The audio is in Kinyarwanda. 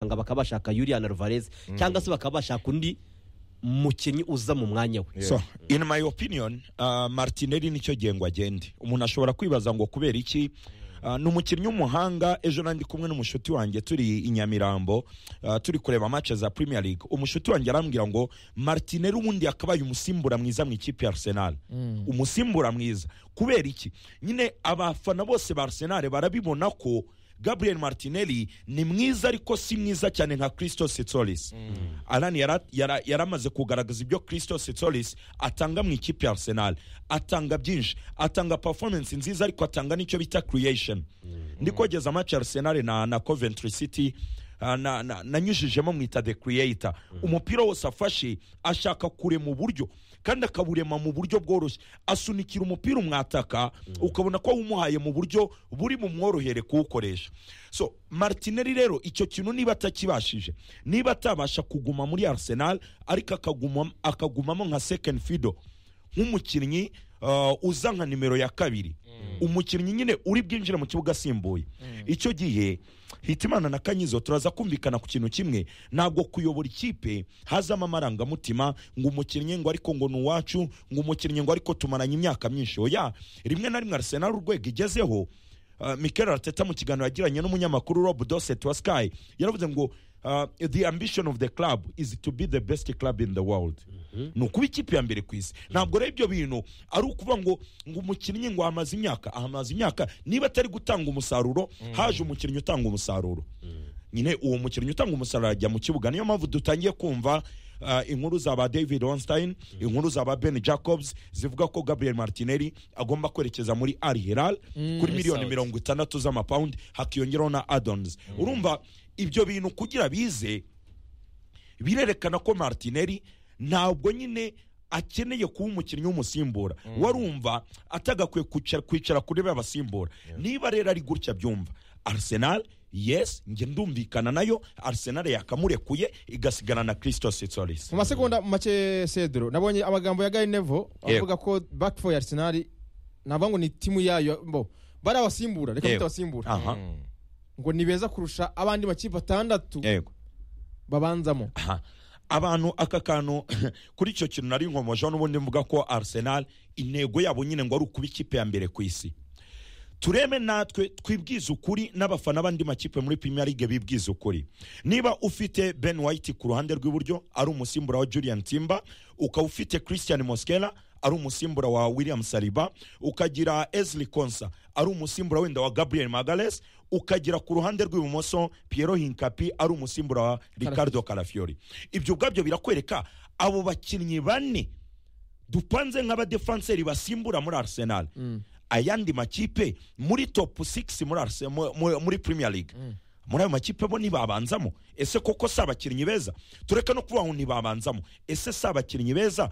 bakanga bakaba bashaka Julian Alvarez cyangwa se bakaba bashaka undi mukinnyi uza mu mwanya we so in my opinion uh, martinelli nicyo gihe ngo agende umuntu ashobora kwibaza ngo kubera iki Uh, ni umukinnyi w'umuhanga ejo nandi kumwe n'umushuti wanjye turi i nyamirambo uh, turi kureba match za premier league umushuti wanjye arambwira ngo martinelli ubundi yakabaye umusimbura mwiza mu ikipe ya arsenal umusimbura mwiza kubera iki nyine abafana bose ba arsenal barabibona ko gabriel martinelli ni mwiza ariko si mwiza cyane nka christo setsolis alan yara- yara- yaramaze kugaragaza ibyo christo setsolis atanga mu ikipe ya arsenal atanga byinshi atanga performance nziza ariko atanga n'icyo bita creation ndi kogeza match ya arsenal na, na coventry city ah, na- na- nanyujijemo mwita the creator umupira wose afashe ashaka kurema uburyo kandi akawurema mu buryo bworoshye asunikira umupira umwataka ukabona ko wumuhaye mu buryo buri bumworohere kuwukoresha so martinelli rero icyo kintu niba atakibashije niba atabasha kuguma muri arsenal ariko akaguma- akagumamo nka second fido nk'umukinnyi uh, uza nka nimero ya kabiri umukinnyi nyine uri bwinjire mu kibuga asimbuye icyo gihe hitimana na kanyizo turaza kumvikana ku kintu kimwe ntabwo kuyobora ikipe hazamo amarangamutima ngo umukinnyi ngo ariko ngo ni uwacu ngo umukinnyi ngo ariko tumaranye imyaka myinshi oya rimwe na rimwe arsenal urwego igezeho uh, mikel arteta mu kiganiro yagiranye n'umunyamakuru rob doset wa sky yaravuze ngo uh, the ambition of the club is to be the best club in the world ni ukuba ikipe ya mbere ku isi ntabwo rero ibyo bintu ari ukuvuga ngo ngo umukinnyi ngo amaze imyaka ahamaze imyaka niba atari gutanga umusaruro haje umukinnyi utanga umusaruro nyine uwo mukinnyi utanga umusaruro ajya mu kibuga niyo mpamvu dutangiye kumva uh, inkuru za ba david onstein inkuru za ba ben jacobs zivuga ko gabriel martinelli agomba kwerekeza muri al hilal kuri miliyoni Saudi. mirongo itandatu z'amapawundi hakiyongeraho na addons urumva ibyo bintu kugira bize birerekana ko martinelli ntabwo nyine akeneye kuba umukinnyi w'umusimbura warumva atagakwiye kwicara, kwicara kuri be abasimbura niba rero ari gutya byumva arsenal yes njye ndumvikana nayo arsenal yakamurekuye igasigana na christo setsolis mu masegonda make cedro nabonye amagambo ya gary nevo avuga ko back for arsenal navuga ngo ni timu yayo bo bari abasimbura reka Yego. bita abasimbura aha ngo ni beza kurusha abandi makipe atandatu yego babanzamo aha abantu aka kantu kuri icyo kintu nari nkomojeho n'ubundi mvuga ko arsenal intego yabo nyine ngo ari ukuba ikipe ya mbere ku isi tureme natwe twibwize ukuri n'abafana b'andi makipe muri premier league bibwize ukuri niba ufite ben white ku ruhande rw'iburyo ari umusimbura wa julian timba ukaba ufite christian moskela ari umusimbura wa william saliba ukagira esli konsa ari umusimbura wenda wa gabriel magales ukagira ku ruhande rw'ibumoso piero hinkapi ari umusimbura wa ricardo carafiori ibyo ubwabyo birakwereka abo bakinnyi bane dupanze nk'abadefanseri basimbura muri arsenal ayandi makipe muri top 6 muri, Arse- mu- mu- muri premier league muri ayo makipe bo ntibabanzamo ese koko si abakinnyi beza tureka no kuvuga ngo ntibabanzamo ese si abakinnyi beza